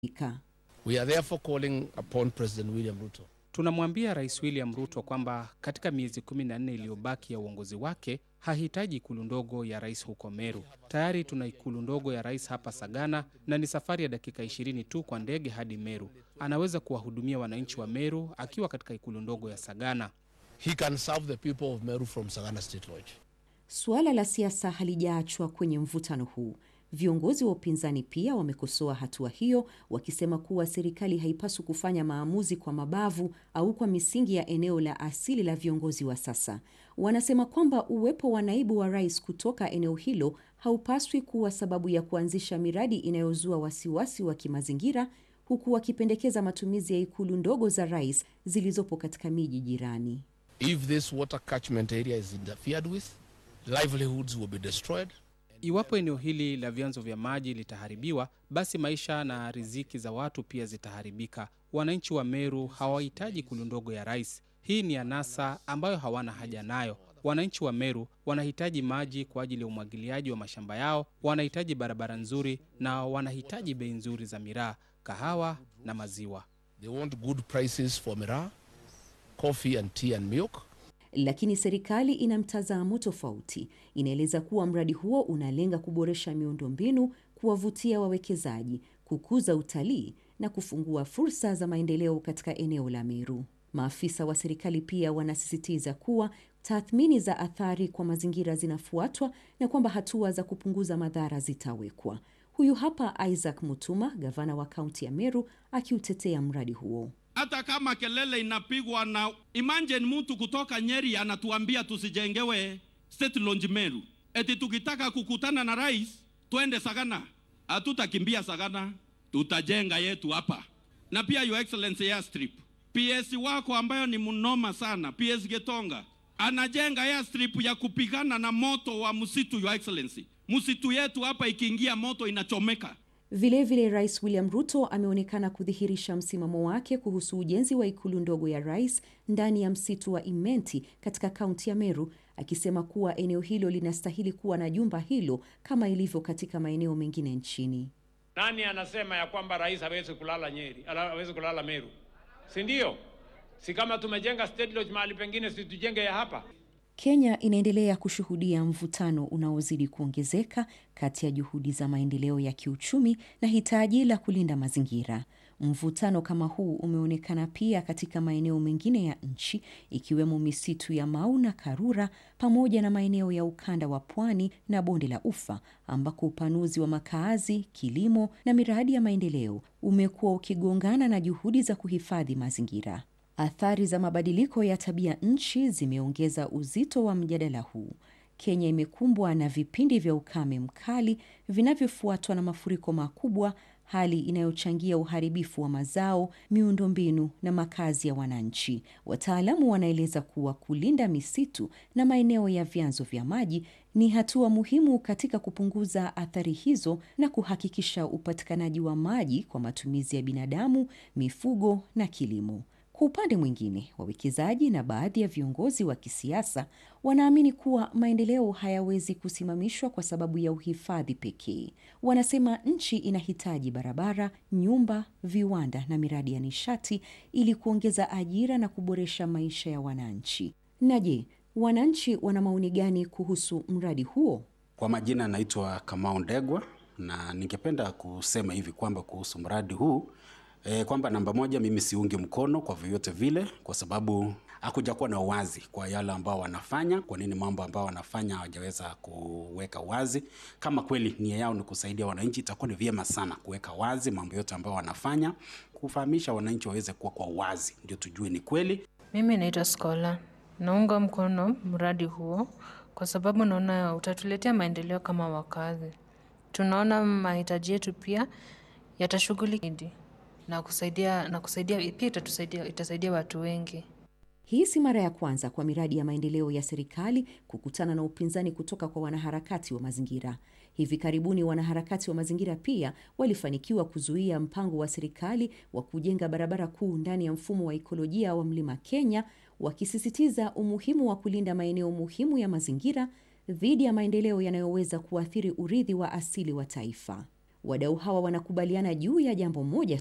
Ika. We are therefore calling upon President William Ruto Tunamwambia Rais William Ruto kwamba katika miezi kumi na nne iliyobaki ya uongozi wake hahitaji ikulu ndogo ya rais huko Meru. Tayari tuna ikulu ndogo ya rais hapa Sagana, na ni safari ya dakika ishirini tu kwa ndege hadi Meru. Anaweza kuwahudumia wananchi wa Meru akiwa katika ikulu ndogo ya Sagana. he can serve the people of Meru from Sagana State Lodge. Suala la siasa halijaachwa kwenye mvutano huu. Viongozi wa upinzani pia wamekosoa hatua hiyo, wakisema kuwa serikali haipaswi kufanya maamuzi kwa mabavu au kwa misingi ya eneo la asili la viongozi wa sasa. Wanasema kwamba uwepo wa naibu wa rais kutoka eneo hilo haupaswi kuwa sababu ya kuanzisha miradi inayozua wasiwasi wa kimazingira, huku wakipendekeza matumizi ya ikulu ndogo za rais zilizopo katika miji jirani. If this water catchment area is interfered with, livelihoods will be destroyed. Iwapo eneo hili la vyanzo vya maji litaharibiwa, basi maisha na riziki za watu pia zitaharibika. Wananchi wa Meru hawahitaji ikulu ndogo ya rais. Hii ni anasa ambayo hawana haja nayo. Wananchi wa Meru wanahitaji maji kwa ajili ya umwagiliaji wa mashamba yao, wanahitaji barabara nzuri na wanahitaji bei nzuri za miraa, kahawa na maziwa. They want good prices for miraa, coffee and tea and milk. Lakini serikali ina mtazamo tofauti. Inaeleza kuwa mradi huo unalenga kuboresha miundombinu, kuwavutia wawekezaji, kukuza utalii na kufungua fursa za maendeleo katika eneo la Meru. Maafisa wa serikali pia wanasisitiza kuwa tathmini za athari kwa mazingira zinafuatwa na kwamba hatua za kupunguza madhara zitawekwa. Huyu hapa Isaac Mutuma, gavana wa kaunti ya Meru, akiutetea mradi huo. hata kama kelele inapigwa na imagine mtu kutoka Nyeri anatuambia tusijengewe State Lodge Meru, eti tukitaka kukutana na rais twende Sagana. Hatutakimbia Sagana, tutajenga yetu hapa. Na pia Your Excellency airstrip, PS wako ambayo ni mnoma sana, PS Getonga anajenga airstrip ya kupigana na moto wa msitu. Your Excellency, msitu yetu hapa ikiingia moto inachomeka. Vilevile vile Rais William Ruto ameonekana kudhihirisha msimamo wake kuhusu ujenzi wa ikulu ndogo ya rais ndani ya msitu wa Imenti katika kaunti ya Meru, akisema kuwa eneo hilo linastahili kuwa na jumba hilo kama ilivyo katika maeneo mengine nchini. Nani anasema ya kwamba rais hawezi kulala Nyeri, ala- hawezi kulala Meru? Si ndio? Si kama tumejenga State Lodge mahali pengine, si tujenge ya hapa? Kenya inaendelea kushuhudia mvutano unaozidi kuongezeka kati ya juhudi za maendeleo ya kiuchumi na hitaji la kulinda mazingira. Mvutano kama huu umeonekana pia katika maeneo mengine ya nchi ikiwemo misitu ya Mau na Karura pamoja na maeneo ya ukanda wa pwani na bonde la Ufa ambako upanuzi wa makaazi, kilimo na miradi ya maendeleo umekuwa ukigongana na juhudi za kuhifadhi mazingira. Athari za mabadiliko ya tabia nchi zimeongeza uzito wa mjadala huu. Kenya imekumbwa na vipindi vya ukame mkali vinavyofuatwa na mafuriko makubwa, hali inayochangia uharibifu wa mazao, miundombinu na makazi ya wananchi. Wataalamu wanaeleza kuwa kulinda misitu na maeneo ya vyanzo vya maji ni hatua muhimu katika kupunguza athari hizo na kuhakikisha upatikanaji wa maji kwa matumizi ya binadamu, mifugo na kilimo. Kwa upande mwingine, wawekezaji na baadhi ya viongozi wa kisiasa wanaamini kuwa maendeleo hayawezi kusimamishwa kwa sababu ya uhifadhi pekee. Wanasema nchi inahitaji barabara, nyumba, viwanda na miradi ya nishati ili kuongeza ajira na kuboresha maisha ya wananchi. Na je, wananchi wana maoni gani kuhusu mradi huo? Kwa majina naitwa Kamau Ndegwa na ningependa kusema hivi kwamba kuhusu mradi huu e, kwamba namba moja, mimi siungi mkono kwa vyovyote vile, kwa sababu hakuja kuwa na uwazi kwa yale ambao wanafanya. Kwa nini mambo ambao wanafanya hawajaweza kuweka wazi? Kama kweli nia yao ni kusaidia wananchi, itakuwa ni vyema sana kuweka wazi mambo yote ambao wanafanya, kufahamisha wananchi waweze kuwa kwa uwazi, ndio tujue ni kweli. Mimi naitwa Skola. Naunga mkono mradi huo kwa sababu naona utatuletea maendeleo kama wakazi. Tunaona mahitaji yetu pia yatashughulikiwa na kusaidia na kusaidia pia itatusaidia itasaidia watu wengi. Hii si mara ya kwanza kwa miradi ya maendeleo ya serikali kukutana na upinzani kutoka kwa wanaharakati wa mazingira. Hivi karibuni wanaharakati wa mazingira pia walifanikiwa kuzuia mpango wa serikali wa kujenga barabara kuu ndani ya mfumo wa ikolojia wa Mlima Kenya, wakisisitiza umuhimu wa kulinda maeneo muhimu ya mazingira dhidi ya maendeleo yanayoweza kuathiri urithi wa asili wa taifa. Wadau hawa wanakubaliana juu ya jambo moja